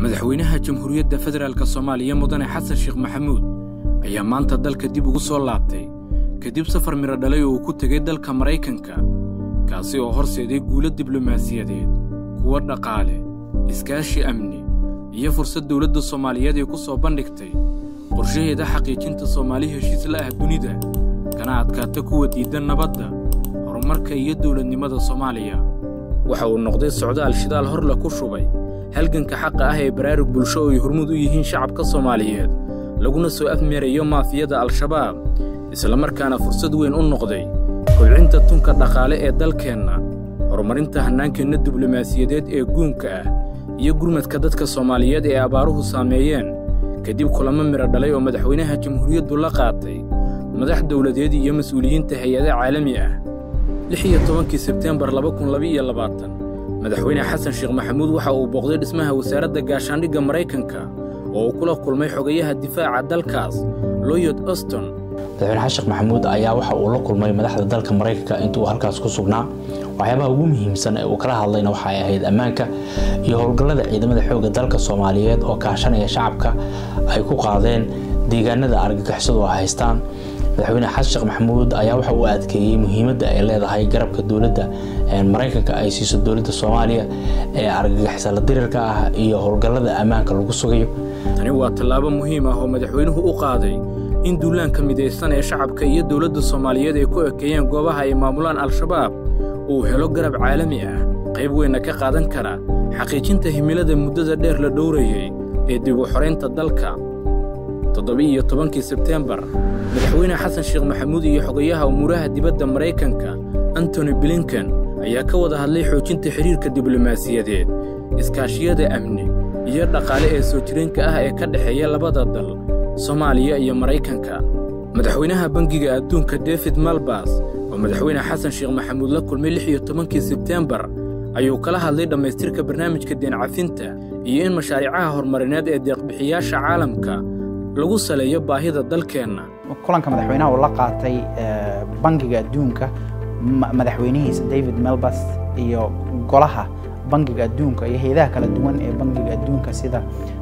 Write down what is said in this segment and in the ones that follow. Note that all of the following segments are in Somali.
madaxweynaha jamhuuriyadda federaalk soomaaliya mudane xasan sheekh maxamuud ayaa maanta dalka dib ugu soo laabtay kadib safar midho dhalay oo uu ku tegay dalka maraykanka kaasi oo horseeday guulo diblomaasiyadeed kuwo dhaqaale iskaashi amni iyo fursad dowladda soomaaliyeed ay ku soo bandhigtay qorshaheeda xaqiijinta soomaali heshiis la ah dunida kana adkaata kuwa diiddan nabadda horumarka iyo dowladnimada soomaaliya waxa uu noqday socdaal shidaal horle ku shubay halganka xaqa ah ee baraarug bulsho oo ay hormuud u yihiin shacabka soomaaliyeed laguna soo afmeerayo maafiyada al-shabaab islamarkaana fursad weyn u noqday kobcinta tunka dhaqaale ee dalkeenna horumarinta hannaankeenna diblomaasiyadeed ee guunka ah iyo gurmadka dadka soomaaliyeed ee abaaruhu saameeyeen kadib kulamo midho dhalay oo madaxweynaha jamhuuriyaddu la qaatay madax dowladeed iyo mas'uuliyiinta hay-ada caalami ah lix iyo tobankii sebteembar laba kun labaiyo labaatan madaxweyne xasan sheekh maxamuud waxa uu booqday dhismaha wasaaradda gaashaandhigga maraykanka oo uu kula kulmay xogayaha difaaca dalkaas loyod oston madaxweyne xasan sheekh maxamuud ayaa waxa uu la kulmay madaxda dalka maraykanka intuu halkaas ku sugnaa waxyaabaha ugu muhiimsan ee uu kala hadlayna waxay ahayd ammaanka iyo howlgallada ciidamada xoogga dalka soomaaliyeed oo kaashanaya shacabka ay ku qaadeen deegaanada argagixisadu ay haystaan madaxweyne xasan sheekh maxamuud ayaa waxa uu adkeeyey muhiimadda ay leedahay garabka dowladda maraykanka ay siiso dowladda soomaaliya ee argagixisala dirirka ah iyo howlgallada ammaanka lagu sugayo tani waa tallaabo muhiim ah oo madaxweynuhu u qaaday in duulaanka midaysan ee shacabka iyo dowladda soomaaliyeed ay ku ekeeyeen goobaha ay maamulaan al-shabaab uu helo garab caalami ah qayb weynna ka qaadan kara xaqiijinta himilada muddada dheer la dhowrayay ee dib u xoraynta dalka toddoba-iyo tobankii sebteembar madaxweyne xasan sheekh maxamuud iyo xogayaha umuuraha dibadda maraykanka antony blinken ayaa ka wada hadlay xoojinta xidhiirka diblomaasiyadeed iskaashiyada amni iyo dhaqaale ee soo jireenka ah ee ka dhexeeya labada dal soomaaliya iyo maraykanka madaxweynaha bangiga adduunka david malbas oo madaxweyne xasan sheekh maxamuud la kulmay lix iyo tobankii sebteembar ayuu kala hadlay dhammaystirka barnaamijka deencafinta iyo in mashaariicaha horumarineed ee deeqbixiyaasha caalamka lagu saleeyo baahida dalkeenna kulanka madaxweynaha uu la qaatay bangiga adduunka madaxweynihiisa david melbas iyo golaha bangiga adduunka iyo hay-adaha kala duwan ee bangiga adduunka sida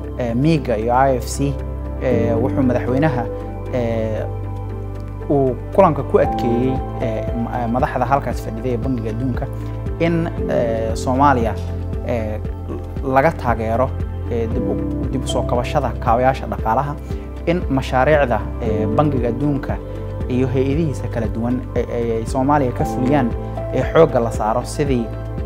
miga iyo i f c wuxuu madaxweynaha uu kulanka ku adkeeyey madaxda halkaas fadhiday ee bangiga adduunka in soomaaliya laga taageero dib u soo kabashada kaabayaasha dhaqaalaha in mashaariicda bangiga adduunka iyo hay-adihiisa kala duwan ay soomaaliya ka fuliyaan ee xoogga la saaro sidii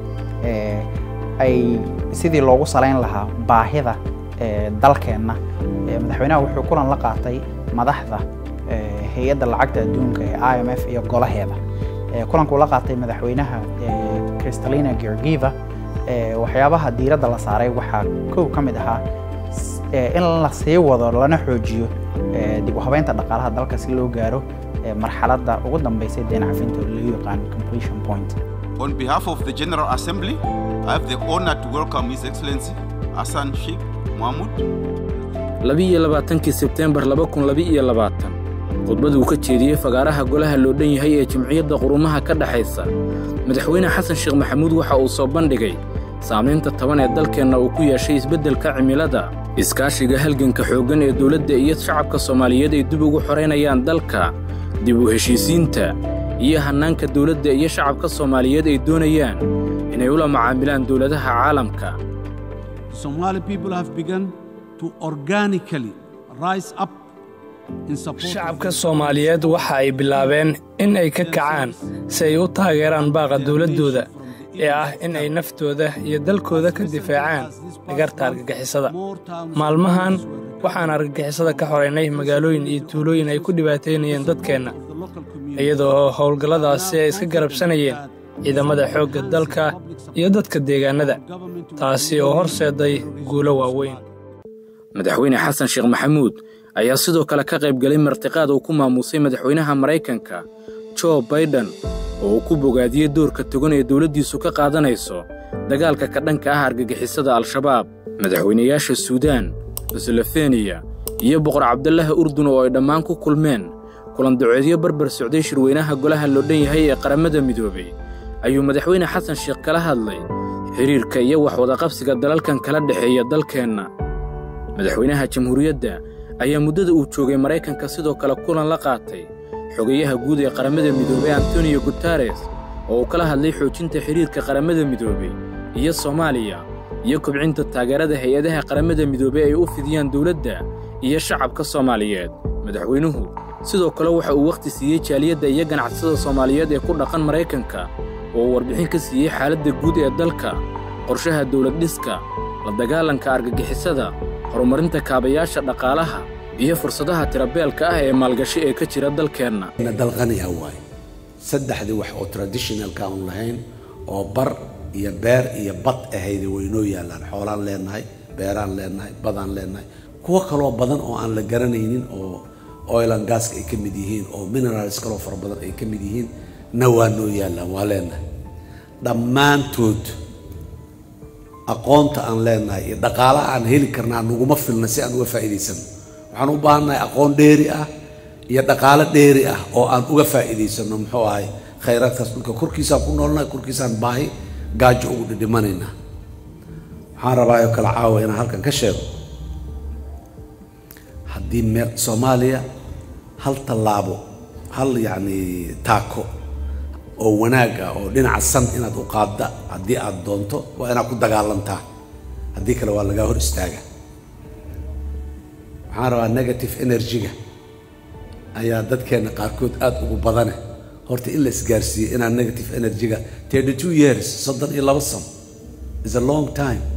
ay sidii loogu salayn lahaa baahida dalkeenna madaxweynaha wuxuu kulan la qaatay madaxda hay-adda lacagta adduunka ee i m f iyo golaheeda kulankuu la qaatay madaxweynaha kristalina georgiva waxyaabaha diiradda la saaray waxaa kow ka mid ahaa in la sii wado lana xoojiyo dib u habeynta dhaqaalaha dalka si loo gaaro marxaladda ugu dambeysay deen cafinta oo loo yaqaan completion point On behalf of the General Assembly, I have the honor to welcome His Excellency Hassan Sheikh Mahmoud. labiiyo labaatankii sebteembar laba kun laba-iyo labaatan khudbaduu ka jeediyey fagaaraha golaha loo dhan yahay ee jimciyadda qurumaha ka dhexaysa madaxweyne xasan sheekh maxamuud waxa uu soo bandhigay saamaynta taban ee dalkeenna uu ku yeeshay isbeddelka cimilada iskaashiga halganka xooggan ee dowladda iyo shacabka soomaaliyeed ay dib ugu xoraynayaan dalka dib u heshiisiinta iyo hannaanka dowladda iyo shacabka soomaaliyeed ay doonayaan inay ula macaamilaan dowladaha caalamka shacabka soomaaliyeed waxa ay bilaabeen in ay ka kacaan si ay u taageeraan baaqa dowladdooda ee ah in ay naftooda iyo dalkooda ka difaacaan dhigarta argagixisada maalmahan waxaan argagixisada ka xoraynay magaalooyin iyo tuulooyin ay ku dhibaataynayeen dadkeenna iyadoo howlgalladaasi ay iska garabsanayeen ciidamada xoogga dalka iyo dadka deegaannada taasi oo horseeday guulo waaweyn madaxweyne xasan sheekh maxamuud ayaa sidoo kale ka qayb galay martiqaad uu ku maamuusay madaxweynaha maraykanka jo baiden oo uu ku bogaadiyey doorka togan ee dowladdiisu ka qaadanayso dagaalka ka dhanka ah argagixisada al-shabaab madaxweynayaasha suudaan slofeniya iyo boqor cabdallaha urdun oo ay dhammaan ku kulmeen kulandacoodyo barbar socday shirweynaha golaha loo dhan yahay ee qaramada midoobay ayuu madaxweyne xasan sheekh kala hadlay xidhiirka iyo wax wadaqabsiga dalalkan kala dhexeeya dalkeenna madaxweynaha jamhuuriyadda ayaa muddada uu joogay maraykanka sidoo kale kulan la qaatay xogayaha guud ee qaramada midoobey antoniyo guteres oo uu kala hadlay xoojinta xidhiirka qaramada midoobey iyo soomaaliya iyo kobcinta taageerada hay-adaha qaramada midoobey ay u fidiyaan dowladda iyo shacabka soomaaliyeed madaxweynuhu sidoo kale waxa uu wakhti siiyey jaaliyadda iyo ganacsada soomaaliyeed ee ku dhaqan maraykanka oo uu warbixin ka siiyey xaaladda guud ee dalka qorshaha dawlad dhiska la dagaalanka argagixisada horumarinta kaabayaasha dhaqaalaha iyo fursadaha tirabeelka ah ee maalgashi ee ka jira dalkeenna dalqaniha waaye saddexdii wax oo traditionalka aan lahayn oo bar iyo beer iyo bad ahayda waynoo yaallaan xoolaan leenahay beeraan leenahay badaan leenahay kuwo kaloo badan oo aan la garanaynin oo oilan gaska ay ka mid yihiin oo minerals kaloo fara badan ay ka mid yihiin na waa noo yaallaan waa leenahay dhammaantood aqoonta aan leenahay iyo dhaqaalaha aan heli karnaa naguma filna si aan uga faa'iidaysano waxaan u baahannahay aqoon dheeri ah iyo dhaqaalo dheeri ah oo aan uga faa'iidaysano muxuu ahay khayraadkaas dhulka korkiisaan ku noolnahay korkiisaan baahi gaajo ugu dhidhimanaynaa waxaan rabaa oo kale caawa inaan halkan ka sheego haddii meel soomaaliya hal tallaabo hal yacni taako oo wanaag ah oo dhinaca san inaad u qaadda haddii aad doonto waa inaad ku dagaalantaa haddii kale waa lagaa hor istaaga waxaan rabaa negative energy-ga ayaa dadkeenna qaarkood aada ugu badane horta in la isgaarsiiyo inaan negative energy-ga thirty two years soddon iyo laba sano is a long time